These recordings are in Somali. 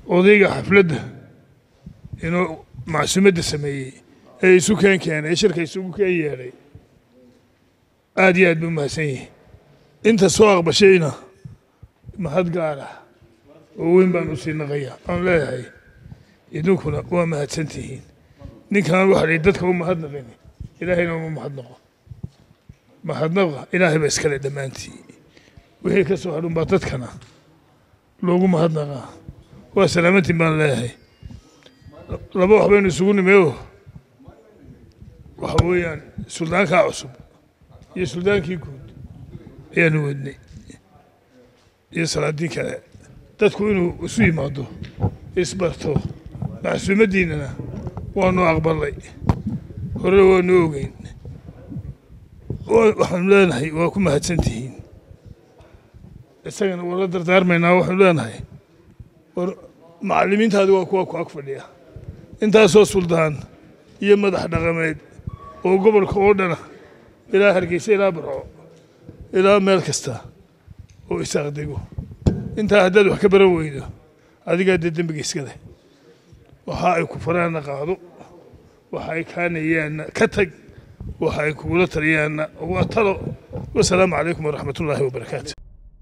odayga xafladda inuu macsuumadda sameeyey ee isu keen keenay ee shirka isugu keen yeedhay aad iyo aad buu mahadsan yihi inta soo aqbashayna mahad gaara oo weyn baan u sii naqaya aan leeyahay idinkuna waa mahadsan tihiin ninkan waxa la dadka u mahadnaqin ilaahayna uma mahadnaqo mahadnaqa ilaahay ba iskale dhammaantii wixii ka soo hadhun baa dadkana loogu mahadnaqaa waa salaamantiin baan leeyahay laba wax baynu isugu nimeyo waxa weeyaan suldaankaa cusub iyo suldaankii guud ayaanu wadnay iyo salaadii kale dadku inuu isu yimaado isbarto macsuumaddiinnana waanu aqbalay hore waanu ogeyn waxaanu leenahay waa ku mahadsan tihiin isagana wala dardaarmaynaa waxaanu leenahay war macallimiintaadi waa kuwa ku ag fadhiya intaasoo suldaan iyo madax dhaqameed oo gobolka oo dhana ilaa hargeysa ilaa barco ilaa meel kasta oo isaaqdego intaa haddaad wax ka baran weydo adigaa dee dembiga iska leh waxa ay ku faraana qaado waxa ay kaanayaanna ka tag waxa ay kugula taliyaanna waa talo wasalaamu calaykum waraxmat ullaahi wabarakaatu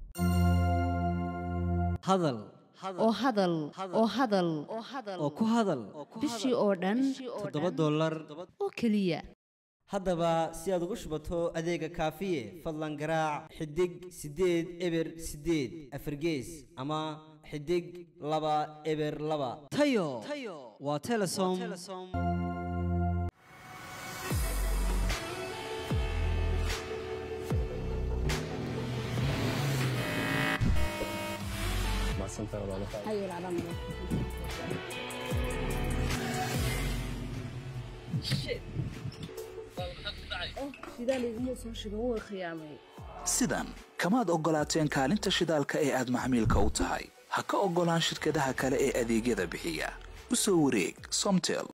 hadal oo hadal oo hadal oo ku hadal bishii oo dhan toddoba dollar oo keliya haddaba si aad ugu shubato adeega kaafiye fadlan garaac xidig siddeed eber siddeed afargees ama xidig laba eber laba tayo waa telesom sidan kamaad oggolaateen kaalinta shidaalka ee aad maxmiilka u tahay ha ka oggolaan shirkadaha kale ee adeegyada bixiya u soo wareeg somtel